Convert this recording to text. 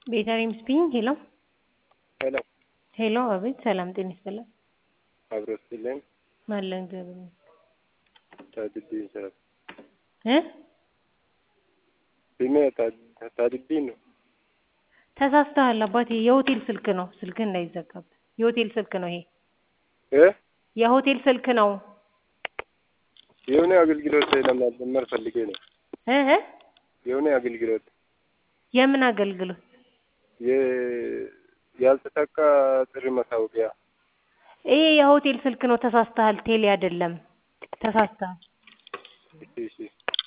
ቤተልሔም ስፒኪንግ ሄሎ ሄሎ ሄሎ አቤት ሰላም ጤና ይስጥልን አብሮ ስጥልን አለን እግዚአብሔር ይመስገን ታድቤ ይሰራል እ ስሜ ታ- ታድቤ ነው። ተሳስተሃል አባቴ የሆቴል ስልክ ነው ስልክህ እንዳይዘጋብህ የሆቴል ስልክ ነው ይሄ እ የሆቴል ስልክ ነው የሆነ አገልግሎት ለማዘመር ፈልጌ ነው። እ እ የሆነ አገልግሎት የምን አገልግሎት የ- ያልተሳካ ጥሪ ማሳወቂያ ይሄ የሆቴል ስልክ ነው ተሳስተሃል ቴሌ አይደለም ተሳስተሃል እሺ እሺ